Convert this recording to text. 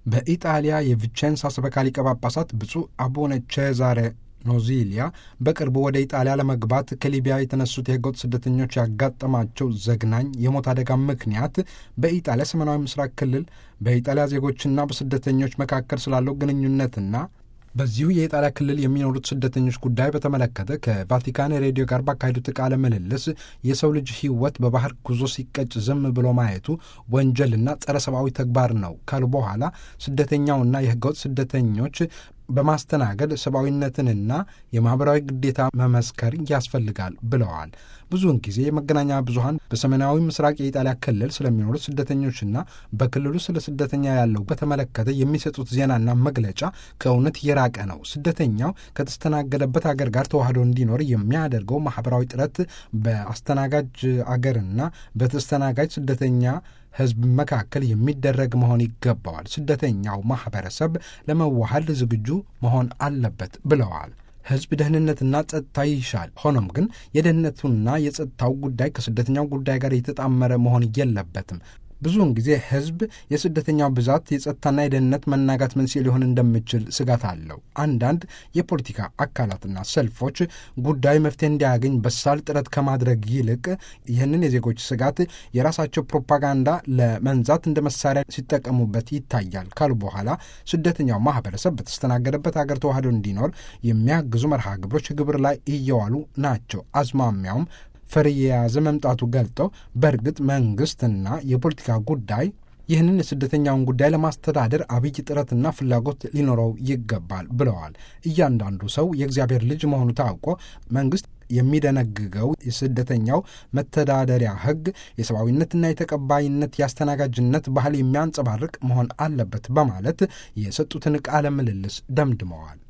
በኢጣሊያ የቪቼንሳ ሰበካ ሊቀ ጳጳሳት ብፁዕ አቡነ ቼዛሬ ኖዚሊያ በቅርቡ ወደ ኢጣሊያ ለመግባት ከሊቢያ የተነሱት የህገወጥ ስደተኞች ያጋጠማቸው ዘግናኝ የሞት አደጋ ምክንያት በኢጣሊያ ሰሜናዊ ምስራቅ ክልል በኢጣሊያ ዜጎችና በስደተኞች መካከል ስላለው ግንኙነትና በዚሁ የኢጣሊያ ክልል የሚኖሩት ስደተኞች ጉዳይ በተመለከተ ከቫቲካን ሬዲዮ ጋር ባካሄዱት ቃለ ምልልስ የሰው ልጅ ሕይወት በባህር ጉዞ ሲቀጭ ዝም ብሎ ማየቱ ወንጀልና ጸረ ሰብአዊ ተግባር ነው ካሉ በኋላ ስደተኛውና የህገወጥ ስደተኞች በማስተናገድ ሰብአዊነትንና የማኅበራዊ ግዴታ መመስከር ያስፈልጋል ብለዋል። ብዙውን ጊዜ የመገናኛ ብዙኃን በሰሜናዊ ምስራቅ የኢጣሊያ ክልል ስለሚኖሩት ስደተኞችና በክልሉ ስለ ስደተኛ ያለው በተመለከተ የሚሰጡት ዜናና መግለጫ ከእውነት የራቀ ነው። ስደተኛው ከተስተናገደበት አገር ጋር ተዋህዶ እንዲኖር የሚያደርገው ማኅበራዊ ጥረት በአስተናጋጅ አገርና በተስተናጋጅ ስደተኛ ህዝብ መካከል የሚደረግ መሆን ይገባዋል። ስደተኛው ማኅበረሰብ ለመዋሃድ ዝግጁ መሆን አለበት ብለዋል። ህዝብ ደህንነትና ጸጥታ ይሻል። ሆኖም ግን የደህንነቱና የጸጥታው ጉዳይ ከስደተኛው ጉዳይ ጋር የተጣመረ መሆን የለበትም። ብዙውን ጊዜ ህዝብ የስደተኛው ብዛት የጸጥታና የደህንነት መናጋት መንስኤ ሊሆን እንደሚችል ስጋት አለው። አንዳንድ የፖለቲካ አካላትና ሰልፎች ጉዳዩ መፍትሄ እንዲያገኝ በሳል ጥረት ከማድረግ ይልቅ ይህንን የዜጎች ስጋት የራሳቸው ፕሮፓጋንዳ ለመንዛት እንደ መሳሪያ ሲጠቀሙበት ይታያል ካሉ በኋላ ስደተኛው ማህበረሰብ በተስተናገደበት ሀገር ተዋህዶ እንዲኖር የሚያግዙ መርሃ ግብሮች ግብር ላይ እየዋሉ ናቸው። አዝማሚያውም ፈር የያዘ መምጣቱ ገልጠው በእርግጥ መንግስትና የፖለቲካ ጉዳይ ይህንን የስደተኛውን ጉዳይ ለማስተዳደር አብይ ጥረትና ፍላጎት ሊኖረው ይገባል ብለዋል። እያንዳንዱ ሰው የእግዚአብሔር ልጅ መሆኑ ታውቆ መንግስት የሚደነግገው የስደተኛው መተዳደሪያ ሕግ የሰብአዊነትና የተቀባይነት የአስተናጋጅነት ባህል የሚያንጸባርቅ መሆን አለበት በማለት የሰጡትን ቃለ ምልልስ ደምድመዋል።